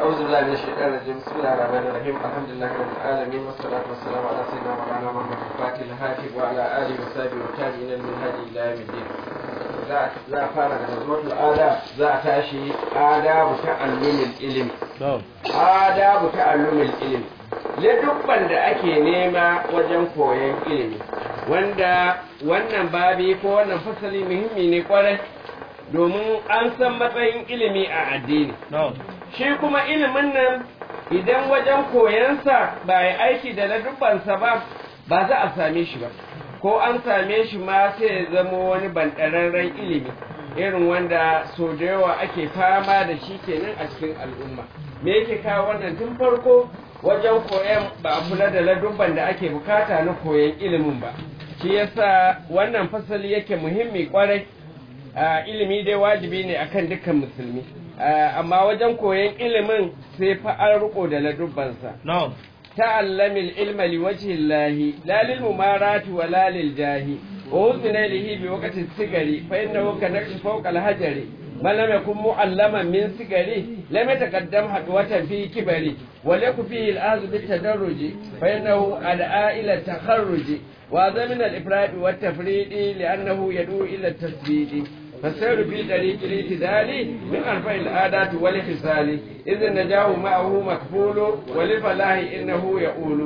أعوذ بالله من الشيطان الرجيم بسم الله الرحمن الرحيم الحمد لله رب العالمين والصلاة والسلام على سيدنا مولانا محمد الفاتح الهاتف وعلى آله وصحبه والتابعين من هدي إلى يوم الدين za a fara da mazmutul ada za a tashi adabu ta'allumin ilimi adabu ta'allumin ilimi ladubban da ake nema wajen koyon ilimi wanda wannan babi ko wannan fasali muhimmi ne kwarai domin an san matsayin ilimi a addini shi kuma ilimin nan idan wajen koyansa ba ya aiki da ladubbansa ba ba za a same shi ba ko an same shi ma sai ya zama wani banɗararren ilimi irin wanda so da yawa ake fama da shi kenan a cikin al'umma me yake kawo wannan tun farko wajen koyan ba a kula da ladubban da ake bukata na koyan ilimin ba shi yasa wannan fasali yake muhimmi kwarai ilimi dai wajibi ne akan dukkan musulmi amma wajen koyan ilimin sai fa an riko da ladubbansa تعلم العلم لوجه الله لا للممارات ولا للجاه ووزن له بوقت السجر فإنه كنقش فوق الحجر ما لم يكن معلما من سجره لم يتقدم حدوة في كبره وليكن فيه الآذ بالتدرج فإنه أدعى إلى التخرج وهذا من الإفراد والتفريد لأنه يدعو إلى التثبيت فالسير في طريق الاعتدال من أرفع العادات والخصال إذ النجاه معه مكفول ولفلاح إنه يقول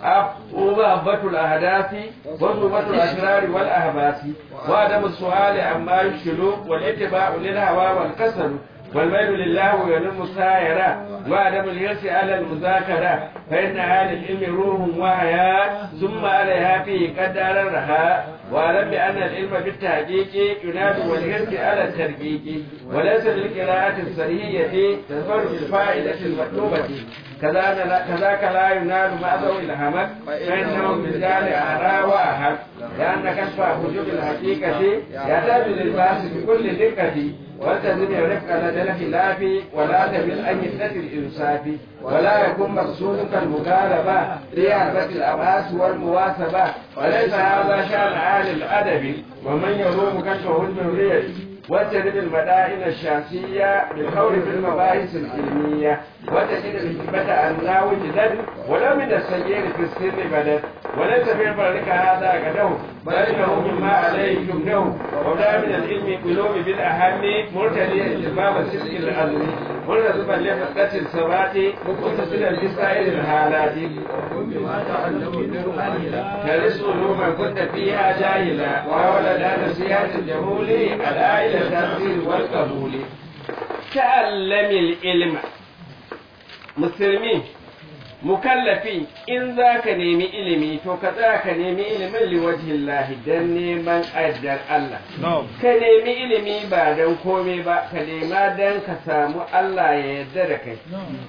ومحبة الأهداف وصوبة الأشرار والأهباس وعدم السؤال عما يشكل والاتباع للهوى والكسل والميل لله وينم السائرة وعدم اليأس على المذاكرة فإن أهل العلم روح وحياة ثم عليها فيه قدر الرخاء واعلم بأن العلم بالتحقيق ينادي والحرص على الترقيق وليس للقراءة الصحيحية تظهر بالفائدة المطلوبة كذاك لا ينال مع ذوي الهمك فإنهم بالجال أعرى وأحد لأن كشف حجوب الحقيقة يحتاج للباس بكل دقة والتزم الرفق لدى الخلاف ولا تمل أن يفتت الإنصاف ولا يكون مقصودك المغالبة لإعادة الأباس والمواسبة وليس هذا شأن أهل الأدب ومن يروم كشفه الجمهورية وتجد المدائن الشخصية بالقول في المباحث العلمية وتجد الحكمة أنها وجدت ولو من السير في السر بدت وليس في فرق هذا قده بل إنه مما عليه يبنه ولا من العلم قلوب بالأهم مرتديا استمام السلك الأزلي مرتبا لفتة الثبات متصلا بسائر الحالات ترس علوما كنت فيها جاهلا وحاول لا نصيحة الجهول على إلى التأثير والقبول تعلم العلم مسلمين mukallafi in za ka nemi ilimi to ka tsaya ka nemi ilimin liwajhin lahi don neman addar Allah ka nemi ilimi ba don komai ba ka nema don ka samu Allah ya yarda da kai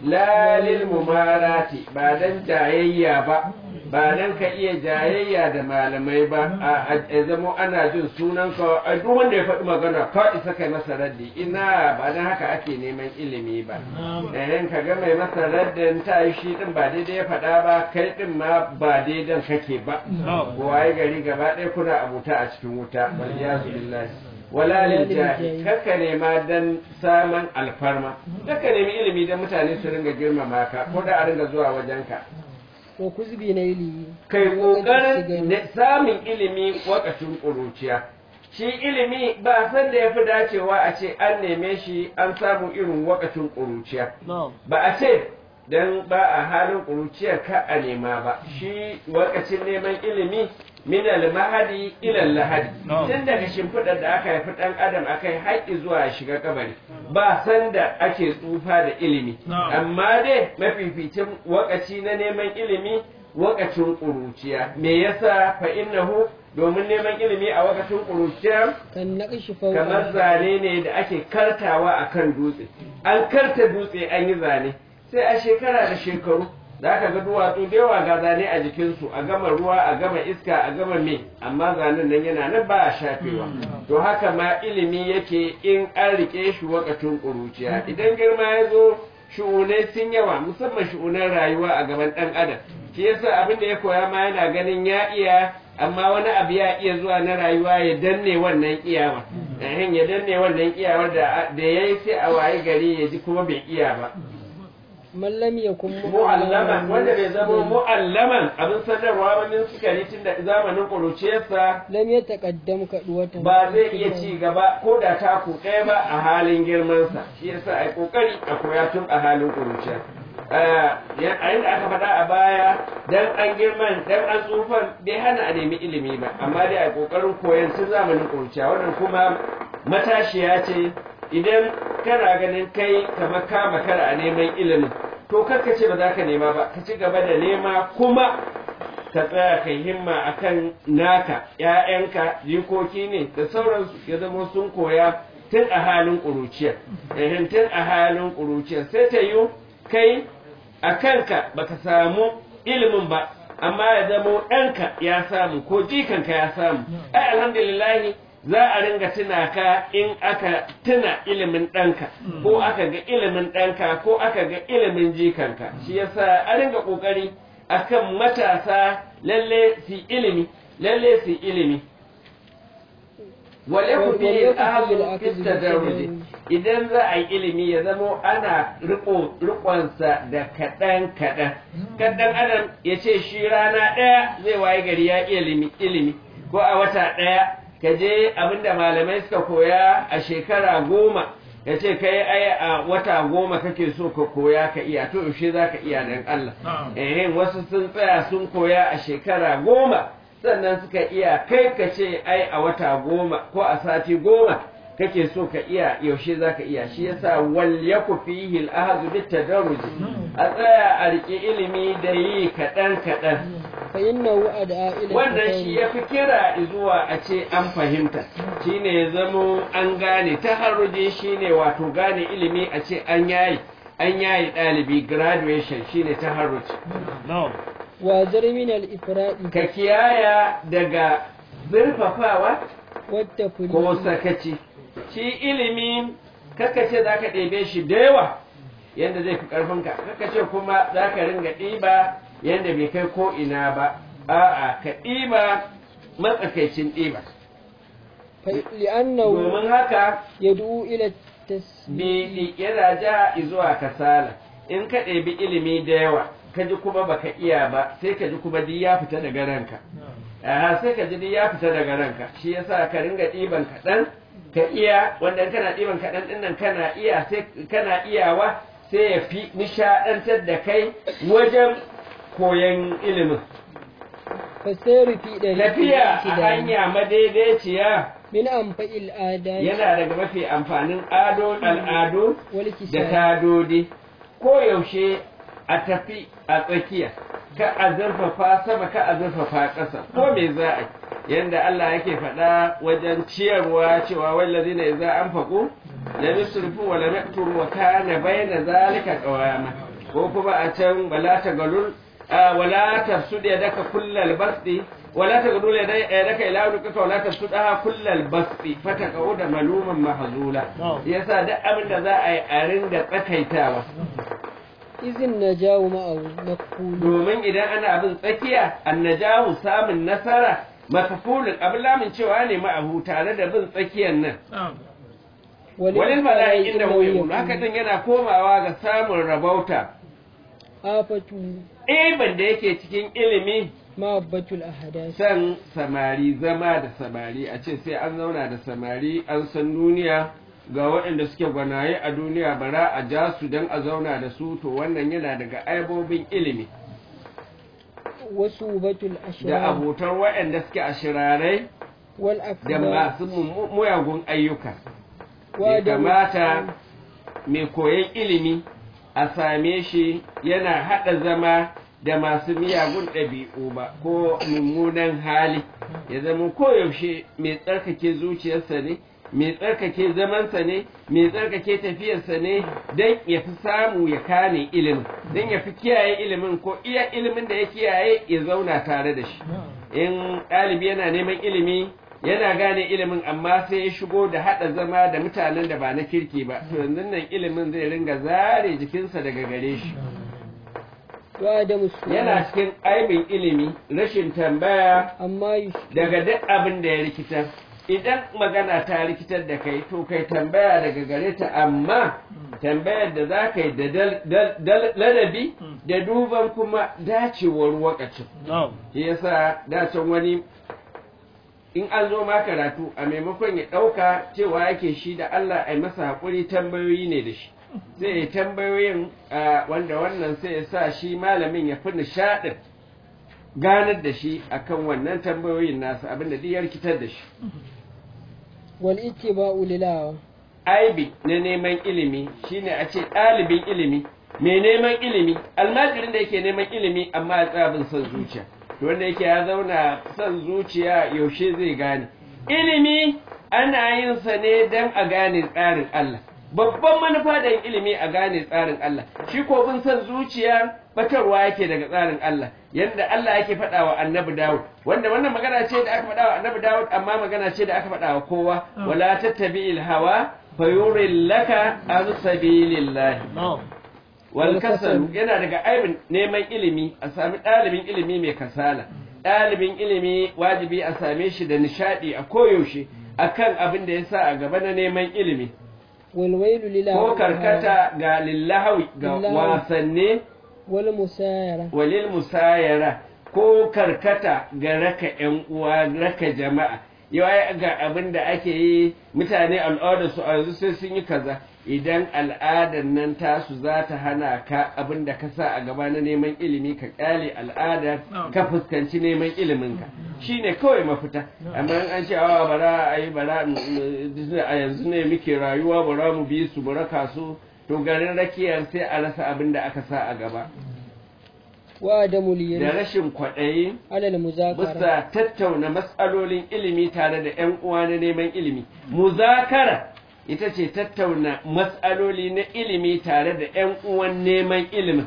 lalil mumarati ba don jayayya ba ba don ka iya jayayya da malamai ba a zamo ana jin sunan ka a duk wanda ya faɗi magana ka isa kai masa raddi ina ba don haka ake neman ilimi ba da ka ga mai masa raddin ta yi shi din ba daidai ya faɗa ba kai ɗin ma ba daidan kake ba waye gari gaba ɗaya kuna abuta a cikin wuta wal yazu billahi wala lil jahi kaka nema dan saman alfarma kaka nemi ilimi dan mutane su ringa girmama ka ko da a ringa zuwa wajenka ko kuzbi na ilimi kai kokarin samun ilimi wakacin ƙuruciya shi ilimi ba san da ya fi dacewa a ce an neme shi an samu irin wakacin ƙuruciya ba a ce don ba a halin ƙuruciyar ka a nema ba shi wakacin neman ilimi min al-mahadi ila al-lahadi tun daga shimfiɗar da aka haifi ɗan adam akai haƙƙi zuwa ya shiga kabari ba san da ake tsufa da ilimi amma dai mafificin wakaci na neman ilimi wakacin ƙuruciya me yasa fa innahu domin neman ilimi a wakacin ƙuruciya kamar zane ne da ake kartawa akan dutse an karta dutse an yi zane sai a shekara da shekaru za ka ga duwatsu da yawa ga zane a jikinsu a gama ruwa a gama iska a gama me amma zanen nan yana nan ba a shafewa to haka ma ilimi yake in an rike shi wakacin ƙuruciya idan girma ya zo shu'unai sun yawa musamman shu'unan rayuwa a gaban ɗan adam shi yasa abin da ya koya ma yana ganin ya iya amma wani abu ya iya zuwa na rayuwa ya danne wannan iyawa ya danne wannan iyawar da ya yi sai a waye gari ya ji kuma bai iya ba man lam yakun mu'allaman wanda bai zama mu'allaman abin sanarwa wani sukari tun da zamanin ƙuruciyarsa lam yataqaddam kaduwatan ba zai iya ci gaba ko da taku ɗaya ba a halin girmansa shi yasa a yi ƙoƙari a koya tun a halin ƙuruciya a yadda aka faɗa a baya dan an girman dan an tsufan bai hana a nemi ilimi ba amma dai a ƙoƙarin koyon tun zamanin ƙuruciya wannan kuma matashiya ce idan kana ganin kai kamar ka makara a neman ilimin to karka ce ba za ka nema ba ka ci gaba da nema kuma ka tsaya kai himma akan naka ‘ya'yanka jikoki ne da sauransu ya zama sun koya tun a halin ƙuruciya ehin tun a halin ƙuruciya sai ta yi kai a kanka baka samu ilimin ba amma ya zama ɗanka ya samu ko jikanka ya samu ai alhamdulillahi za a ringa tuna ka in aka tuna ilimin ɗanka ko aka ga ilimin ɗanka ko aka ga ilimin jikanka shi yasa a ringa ƙoƙari akan matasa lalle su ilimi lalle su ilimi wale ku fi ahazul tadarruji idan za a yi ilimi ya zamo ana riko rikonsa da kaɗan kaɗan kaɗan adam ya ce shi rana ɗaya zai waye gari ya ilimi ilimi ko a wata ɗaya ka je abinda malamai suka koya a shekara goma ya ce kai ai a wata goma kake so ka koya ka iya to yaushe za ka iya dan Allah eh wasu sun tsaya sun koya a shekara goma sannan suka iya kai ka ce ai a wata goma ko a sati goma kake so ka iya yaushe za ka iya shi yasa wal yaku fihi al ahzu bit tadarruj a tsaya a rike ilimi da yi kaɗan kaɗan fa innahu ad'a ila wannan shi ya fi kira zuwa a ce an fahimta shine ya zamo an gane ta haruje shine wato gane ilimi a ce an yayi an yayi ɗalibi graduation shine ta haruje wa zarmin al ifradi ka kiyaya daga zurfafawa wadda ko sakaci shi ilimi kaka ce za ka ɗebe shi da yawa yadda zai fi ƙarfinka kaka ce kuma za ka ringa ɗiba yadda bai kai ko ina ba a'a ka ɗiba matsakaicin ɗiba li'annahu domin haka yad'u ila tasbih bi yana ja zuwa kasala in ka ɗebi ilimi da yawa ka ji kuma baka iya ba sai ka ji kuma duk ya fita daga ranka aha sai ka ji duk ya fita daga ranka shi yasa ka ringa ɗiban kaɗan ka iya wanda in kana ɗiban kaɗan ɗin nan kana iya sai kana iyawa sai ya fi nishaɗantar da kai wajen koyon ilimin fasairu fi da tafiya a hanya madaidaiciya min amfa'il adai yana daga mafi amfanin ado al'adu wal da kisab tadodi ko yaushe a tafi a tsakiya ka a zurfafa sama ka a zurfafa ƙasa ko me za a yi yanda Allah yake faɗa wajen ciyarwa cewa wallazina idza anfaqu la yusrifu wa la yaqturu wa kana bayna zalika qawama ko kuma a can wala tagalul wala tafsud yadaka kullal basti wala tagalul yadaka ila unuka wala tafsudaha kullal basti fataqauda maluman mahzula yasa duk abin da za a yi a ringa tsakaitawa izin najawu ma'ahu maqulu domin idan ana abin tsakiya annajahu samun nasara makafulin abin lamin cewa ne ma'ahu tare da bin tsakiyar nan walil mala'in da mu haka din yana komawa ga samun rabauta afatu ban da yake cikin ilimi ma'abbatul ahadas san samari zama da samari a ce sai an zauna da samari an san duniya ga waɗanda suke gwanaye a duniya bara a ja su don a zauna da su to wannan yana daga aibobin ilimi wasu batul da ashrar abotar waɗanda suke a shirarai wal da akbar masu mu- muyagun ayyuka wa ya da kamata mai koyon ilimi a same shi yana haɗa zama da masu miyagun ɗabi'u ba ko mummunan hali ya zama koyaushe mai tsarkake zuciyarsa ne mai tsarkake zamansa ne mai tsarkake tafiyarsa ne don ya fi samu ya kane ilimin don ya fi kiyaye ilimin ko iya ilimin da ya kiyaye ya zauna tare da shi in ɗalibi yana neman ilimi yana gane ilimin amma sai ya shigo da haɗa zama da mutanen da ba na kirki ba to yanzu nan ilimin zai ringa zare jikinsa daga gare shi wa da musu yana cikin aibin ilimi rashin tambaya amma yush daga duk abin da ya rikitar idan magana ta rikitar da kai to kai tambaya daga gare ta amma tambayar da za ka yi da dal- dal- dal- ladabi da duban kuma dacewar wakacin na'am shi yasa dacen wani in an zo ma karatu a maimakon ya ɗauka cewa yake shi da Allah a masa haƙuri tambayoyi ne da shi zai yi tambayoyin a wanda wannan sai ya sa shi malamin ya fi nishaɗin ganar da shi akan wannan tambayoyin nasa abinda duk ya rikitar da shi wal ittiba'u lil hawa aibi na neman ilimi shine a ce ɗalibin ilimi mai neman ilimi almajirin da yake neman ilimi amma ya tsaya bin son zuciya to wanda yake ya zauna son zuciya yaushe zai gane ilimi ana yin sa ne don a gane tsarin Allah babban manufa da yin ilimi a gane tsarin Allah shi ko bin son zuciya batarwa yake daga tsarin Allah yadda Allah yake faɗa wa annabi Dawud wanda wannan magana ce da aka faɗa wa annabi Dawud amma magana ce da aka faɗa wa kowa wala tattabi'il hawa fayurillaka an sabilillahi na'am wal kasalu yana daga aibin neman ilimi a sami ɗalibin ilimi mai kasala ɗalibin ilimi wajibi a same shi da nishaɗi a koyaushe akan abin da ya sa a gaba na neman ilimi wal wailu lil ko hawa karkata ga lillahawi ga Lillahawi. wasanne wal musayara walil musayara ko karkata ga raka ‘yan uwa raka jama'a yawa ga abin da ake yi mutane al'adar su a yanzu sai sun yi kaza idan al'adar nan tasu za ta hana ka abin da ka sa a gaba na neman ilimi ka kyale al'adar ka fuskanci neman iliminka shine kawai mafita amma in an ce awa bara a yi bara mm, mm, a yanzu ne muke rayuwa bara mu bi su bara kasu to garin rakiyar sai a rasa abin da aka sa a gaba wa adamu da liyari rashin kwaɗayi alal muzakara bisa tattauna matsalolin ilimi tare da 'yan uwa na neman ilimi muzakara ita ce tattauna matsaloli na ilimi tare da 'yan uwan neman ilimin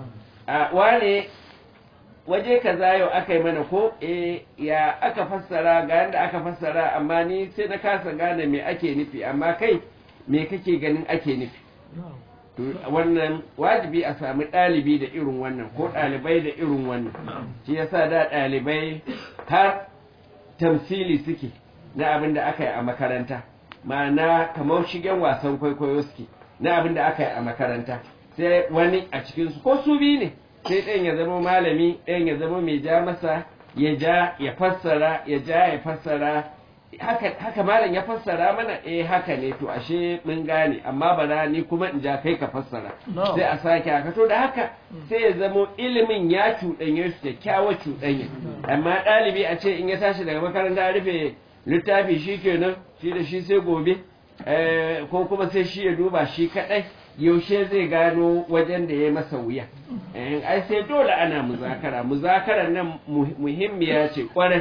a wane waje kaza yau aka yi mana ko eh ya aka fassara ga yadda aka fassara amma ni sai na kasa gane me ake nufi amma kai me kake ganin ake nufi to wannan wajibi a sami ɗalibi da irin wannan ko ɗalibai da irin wannan shi yasa da ɗalibai har tamsili suke na abin da aka yi a makaranta ma'ana kamar shigen wasan kwaikwayo suke na abin da aka yi a makaranta sai wani a cikinsu ko su biyu ne sai ɗayan ya zama malami ɗayan ya zama mai ja masa ya ja ya fassara ya ja ya fassara haka, haka malam ya fassara mana eh haka ne to ashe mun gane amma bara ni kuma in ja kai ka fassara No. sai a sake haka to da haka sai ya zamo ilimin ya cuɗanye su kyakkyawar cuɗanya amma ɗalibi a ce in ya tashi daga makaranta rufe littafi shi kenan shi da shi sai gobe eh, ko kuma sai shi ya duba shi kaɗai yaushe zai gano wajen da ya masa wuya Eh, ai sai dole ana muzakara muzakarar nan mu- muhimmiya ce kwarai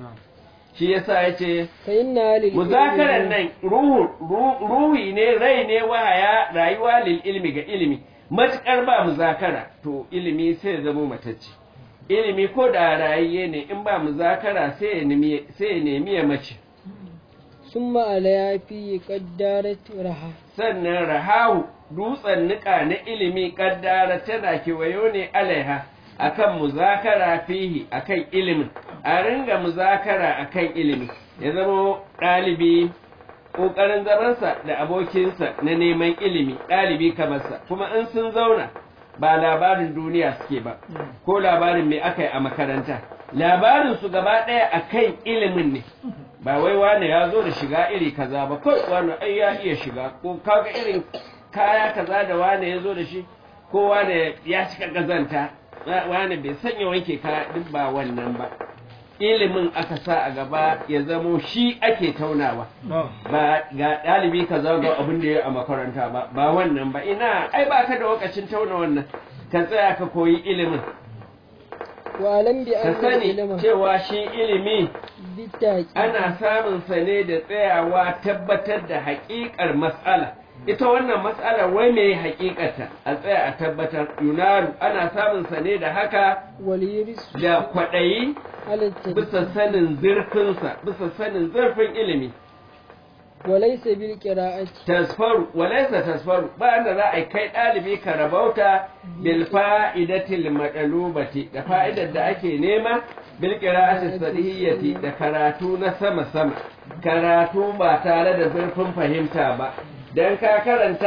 shi yasa ya ce fa inna lil muzakarar ilmi- nan ruhu ru- ruhi ne rai ne wahaya rayuwa lil ilmi ga ilimi matukar ba muzakara to ilimi sai ya zama matacce ilimi ko da rayayye ne in ba muzakara sai ya nemi sai ya nemi ya mace summa alaya fi qaddarat raha sannan rahahu dutsen nika na ilimi kaddara tana kewayo ne alaiha akan muzakara fihi akan ilimin a ringa muzakara akan ilimi ya zama ɗalibi ƙoƙarin zamansa da abokinsa na neman ilimi ɗalibi kamarsa kuma in sun zauna ba labarin duniya suke ba ko labarin me aka yi a makaranta labarin su gaba ɗaya akan ilimin ne ba wai wane ya zo da shiga iri kaza ba kawai wane ai ya iya shiga ko kaga irin kaya kaza da wane ya zo da shi ko wane ya cika gazanta wane bai sanya wanke kaya duk ba wannan ba ilimin aka sa a gaba ya zamo shi ake taunawa ba ga ɗalibi kaza ga abin da ya a makaranta ba ba wannan ba ina ai ba ka da lokacin tauna wannan ka tsaya ka koyi ilimin wa alam bi ka anna sani ilma cewa shi ilimi bitaqi ana samun sa ne da tsayawa tabbatar da haƙiƙar matsala ita wannan matsala wai me haƙiƙata a tsaya a tabbatar yunaru ana samun sa ne da haka wal yuris da kwaɗayi ala bisa sanin zurfinsa bisa sanin zurfin ilimi wa laysa bil qira'ati tasfaru walaysa tasfaru ba da za a kai ɗalibi ka rabauta bil fa'idatil madalubati da fa'idar da ake nema bil qira'ati sadiyyati da karatu na sama sama karatu ba tare da zurfin fahimta ba dan ka karanta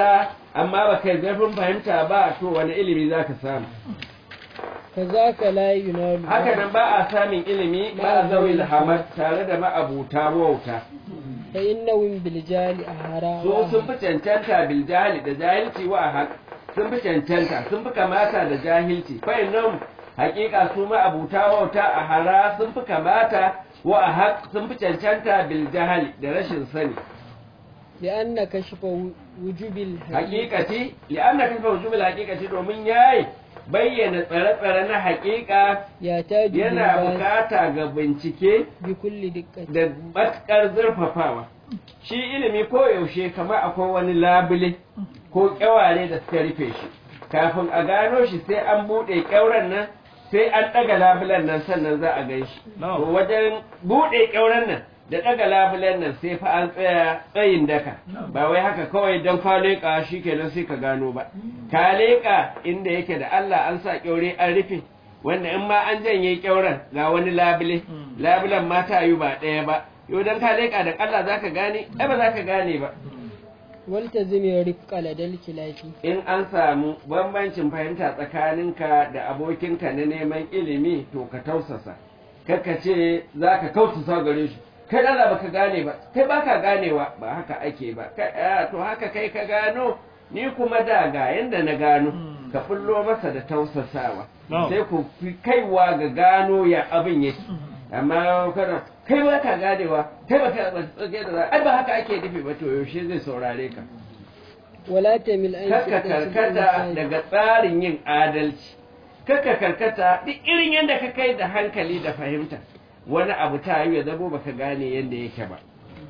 amma ba kai zafin fahimta ba to wani ilimi za ka samu kazaka la yunalu haka nan ba a samun ilimi ba a zawil hamad tare da ma'abuta wauta fa innahum bil jali ahara so sun fi cancanta bil jahili da jahilci wa haq sun fi cancanta sun fi kamata da jahilci fa innahum haƙiƙa su ma'abuta wauta a hara sun fi kamata wa a haq sun fi cancanta bil jahili da rashin sani لأن كشف وجوب الحقيقة hakikati li'anna kafa wujubil hakikati domin yayi bayyana tsare-tsare na hakika يحتاج yana للبحث bukata ga bincike بكل دقة da matkar zurfafawa shi ilimi ko yaushe kamar akwai wani labule ko kyaware da suka rufe shi kafin a gano shi sai an buɗe kyauren nan sai an ɗaga labulen nan sannan za a gan shi to wajen buɗe kyauren nan da ɗaga labulen nan sai fa an tsaya tsayin daka ba wai haka kawai don ka leƙa shi kenan sai ka gano ba ka leƙa inda yake da Allah an sa kyaure an rufe wanda in ma an janye kyauren ga wani labule labulen ma ta yi ba ɗaya ba yau don ka leƙa da Allah za ka gane ai ba za ka gane ba والتزم الرفق لدى الكلاف in an samu bambancin fahimta tsakaninka da abokinka na neman ilimi to ka tausasa kaka ce za ka kausasa gare shi kai dala baka gane ba kai baka ganewa ba haka ake ba Kai, ah, to haka kai ka gano ni kuma da ga yanda na gano ka fullo masa da tausasawa No. sai ku fi kaiwa ga gano ya abin yake amma kana kai ba ka ganewa kai ba ka tsage da za ai ba haka ake nufi ba to yaushe zai saurare ka ولا تمل أن kaka karkata daga tsarin yin adalci kaka karkata duk irin yadda ka kai da hankali da fahimta wani abu ta yi ya zamo baka gane yadda yake ba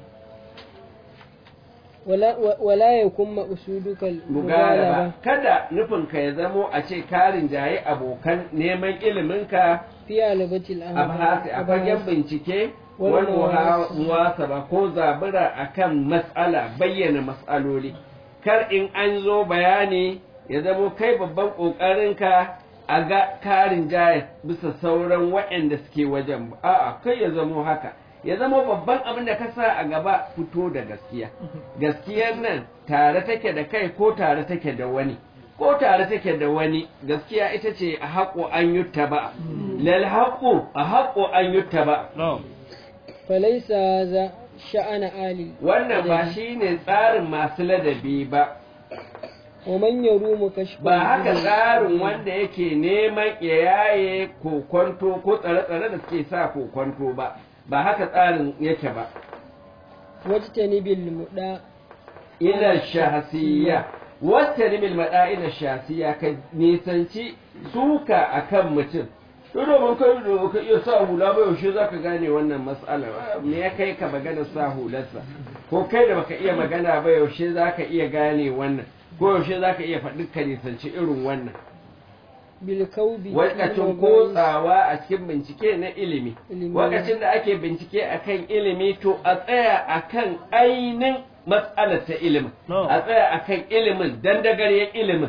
ولا, ولا يكون مقصودك mugalaba المغالبة kada nufinka ya zamo a ce karin jaye abokan neman iliminka في علبة abhasi a fagen bincike Wal wani muhasaba. muhasaba ko zabura akan matsala bayyana matsaloli kar in an zo bayani ya zamo kai babban ƙoƙarinka a ga karin jaya bisa sauran waɗanda suke wajen ba. a'a kai ya zamo haka ya zamo babban abin da ka sa a gaba fito da gaskiya gaskiyar nan tare take da kai ko tare take da wani ko tare take da wani gaskiya ita ce a haƙo an yutta ba lal haƙo a haƙo an yutta ba No. فليس هذا شأن آل wannan ba shi ne tsarin masu ladabi ba ومن يروم كشف ba haka الجهل tsarin wanda yake neman ya yaye kokonto ko tsare-tsare da suke sa kokonto ba ba haka tsarin yake ba واجتنب المدى ila shahasiya wata rimin maɗa ila shahasiya ka nisanci suka akan mutum to domin kai da ka iya sa hula ba yaushe za ka gane wannan matsalar me ya kai ka magana sa hularsa ko kai da baka iya magana ba yaushe za ka iya gane wannan ko yaushe za ka iya faɗi ka nisanci irin wannan بالكوب wakacin kotsawa a cikin bincike na ilimi Ilimi. wakacin da ake bincike akan ilimi to a tsaya akan ainin matsalar ta ilimin No. a tsaya akan ilimin dandagaryen ilimin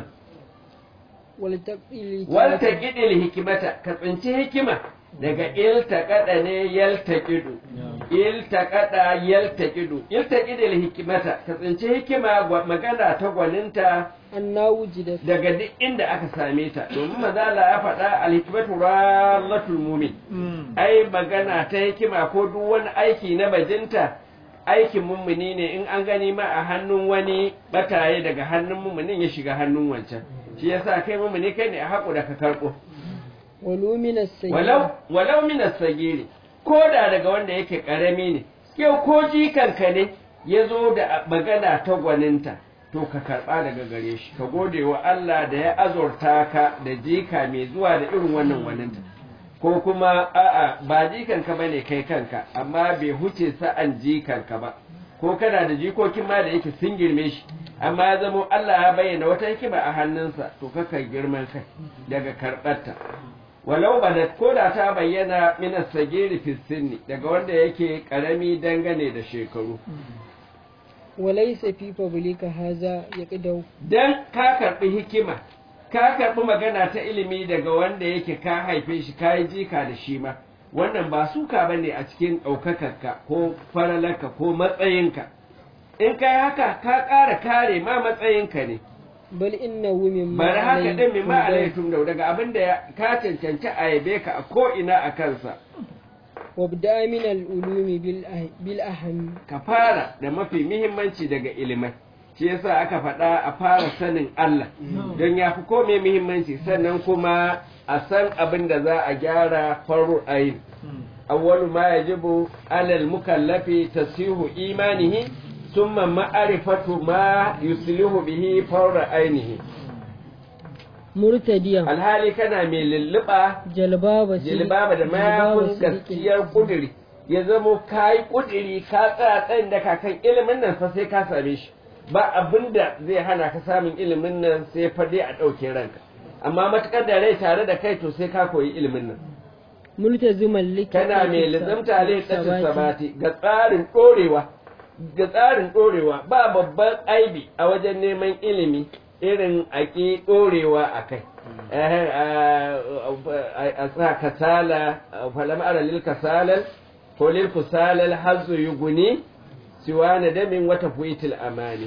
والتقي walta ƙidil hikimata ka tsinci hikima daga iltaƙaɗa ne yaltaƙidu iltaƙaɗa yaltaƙidu iltaƙidil hikimata ka tsinci hikima gwa- magana ta gwaninta أنها وجدت daga duk inda aka same ta domin mazala ya faɗa alhikmatu rallatul mumin Mm. ai magana ta hikima ko duk wani aiki na bajinta aikin mummuni ne in an gani ma a hannun wani bataye daga hannun mummunin ya shiga hannun wancan shi yasa kai mummuni kai ne a haƙo da ka karɓo ولو من السيئة walau walau min sagiri ko da daga wanda yake karami ne yau ko jikanka ne ya zo da magana ta gwaninta to ka karɓa daga gare shi ka gode wa Allah da ya azurta ka da jika mai zuwa da irin wannan gwaninta ko kuma a'a ba jikanka bane kai kanka amma bai huce sa'an jikanka ba ko kana da jikokin ma da yake sun girme shi amma ya zamo Allah ya bayyana wata hikima a hannunsa to kaka girman kai daga karɓarta walau badat ko da ta bayyana minas sagiri fi sinni daga wanda yake karami dangane da shekaru وليس في فضلك هذا يقدو dan ka karbi hikima ka karbi magana ta ilimi daga wanda yake ka haife shi ka yi jika da shi ma wannan ba suka bane a cikin ɗaukakarka ko faralarka ko matsayinka in kai haka ka ƙara kare ma matsayinka ne bal innahu mimma bari haka din min ma alayhi alaikum da daga abin da ka cancanci a yabe ka a ko ina a kansa wabda min al-ulumi bil ah- bil aham ka fara da mafi muhimmanci daga ilimai shi yasa aka faɗa a fara sanin Allah don ya fi kome muhimmanci sannan kuma a san abin da za a gyara faru ayin awwalu ma yajibu alal mukallafi tasihu imanihi summa ma'rifatu ma yuslihu bihi faru ainihi murtadiyan alhali kana mai lulluɓa jalbaba si- jilbaba da mayafin sidiqin. gaskiyar kuduri ya zamo ka yi kuduri ka tsaya tsayin da kakan ilimin nan fa sai ka same shi ba abin da zai hana ka samun ilimin nan sai fa dai a ɗauke ranka amma matukar da rai tare da kai to sai ka koyi ilimin nan multaziman likita kana mai lizamta lai tsakin sabati ga tsarin ɗorewa ga tsarin ɗorewa ba babban aibi a wajen neman ilimi irin ake ɗorewa a kai Eh, a a sa kasala falam ara lil kasalal ko lil kusalal hazu yuguni siwa na damin wata fuitil amani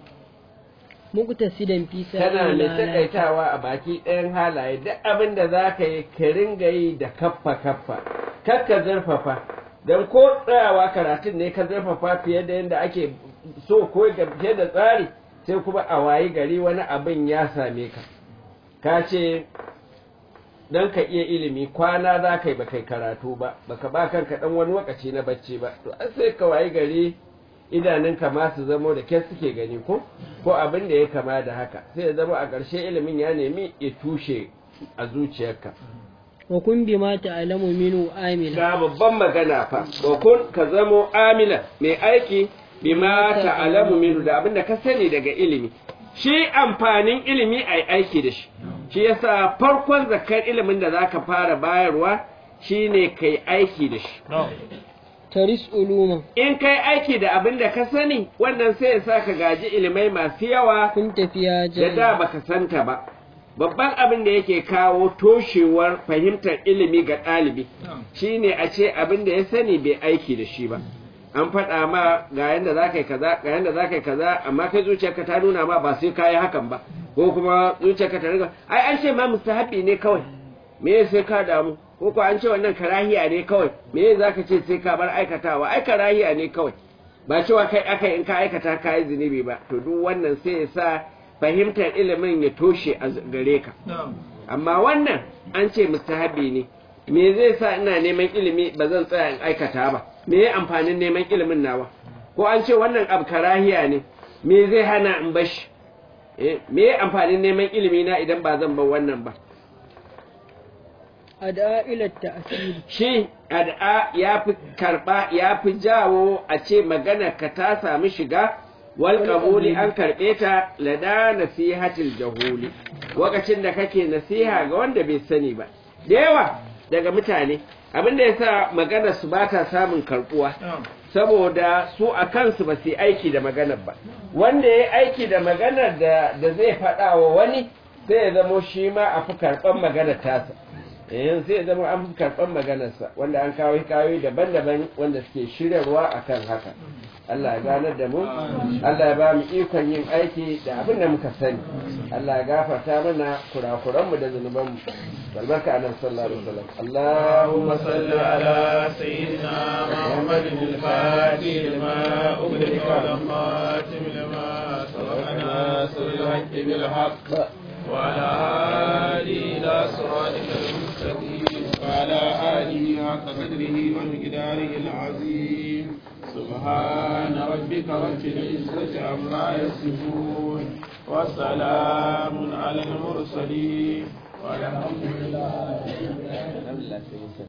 muqtasidan fi kana mai sa'ila takaitawa a baki ɗayan halaye duk abin da za ka yi ka ringa yi da kaffa kaffa kar ka zurfafa don ko tsayawa karatun ne ka zurfafa fiye da yadda ake so ko ga fiye da tsari sai kuma a wayi gari wani abin ya same ka ka ce don ka iya ilimi kwana za ka yi ba kai karatu ba baka ba kanka dan wani lokaci na bacci ba to an sai ka wayi gari idanunka ma su zamo da ke suke gani ko ko abin da ya kama da haka sai ya zama a ƙarshe ilimin ya nemi ya tushe a zuciyarka wa kun bima ta'lamu minhu amila ga babban magana fa wa kun ka zamo amila mai aiki bima ta'lamu minhu da abin da ka sani daga ilimi shi amfanin ilimi ai aiki da shi shi yasa farkon zakar ilimin da zaka fara bayarwa shine kai aiki da shi taris uluma in kai aiki da abin da ka sani wannan sai ya sa ka gaji ilimai masu yawa kun tafiya da da jami'a baka santa ba babban abin da yake kawo toshewar fahimtar ilimi ga ɗalibi shine a ce abin da ya sani bai aiki da shi ba an faɗa ma ga yanda za ka yi kaza ga yanda za ka yi kaza amma kai zuciyarka ta nuna ma ba sai ka yi hakan ba ko kuma zuciyarka ta riga ai an ce ma mustahabi ne kawai me sai ka damu ko ko an ce wannan karahiya ne kawai me za ka ce sai ka bar aikatawa ai karahiya ne kawai ba cewa kai aka in ka aikata ka yi zunubi ba to duk wannan sai ya sa fahimtar ilimin ya toshe a gare ka amma wannan an ce mustahabi ne me zai sa ina neman ilimi ba zan tsaya in aikata ba me ya amfanin neman ilimin nawa ko an ce wannan abu karahiya ne me zai hana in bashi eh me ya amfanin neman ilimi na idan ba zan bar wannan ba ada ila ta'siri shi ad'a ya fi karba ya fi jawo a ce magana ka ta sami shiga wal qabuli an karbe ta lada nasihatil jahuli lokacin da kake nasiha ga wanda bai sani ba da yawa daga mutane abin da yasa magana su ba ta samun karbuwa saboda su a kansu ba su yi aiki da maganar ba wanda ya yi aiki da maganar da da zai faɗa wa wani sai ya zamo shi ma a fi karɓar maganar tasa eh sai ya zama an fi karɓar maganarsa wanda an kawo hikayoyi daban-daban wanda suke shiryarwa akan haka Allah ya ganar da mu Allah ya ba mu ikon yin aiki da abin da muka sani Allah ya gafarta mana kurakuranmu da zunubanmu albarka annabi sallallahu alaihi wasallam Allahumma salli ala سيدنا محمد الفاتح لما أغلق والخاتم لما سبق ناصر الحق بالحق وعلى آله إلى صراطك المستقيم وعلى آله حق قدره ومقداره العظيم سبحان ربك رب العزة عما يصفون وسلام على المرسلين والحمد لله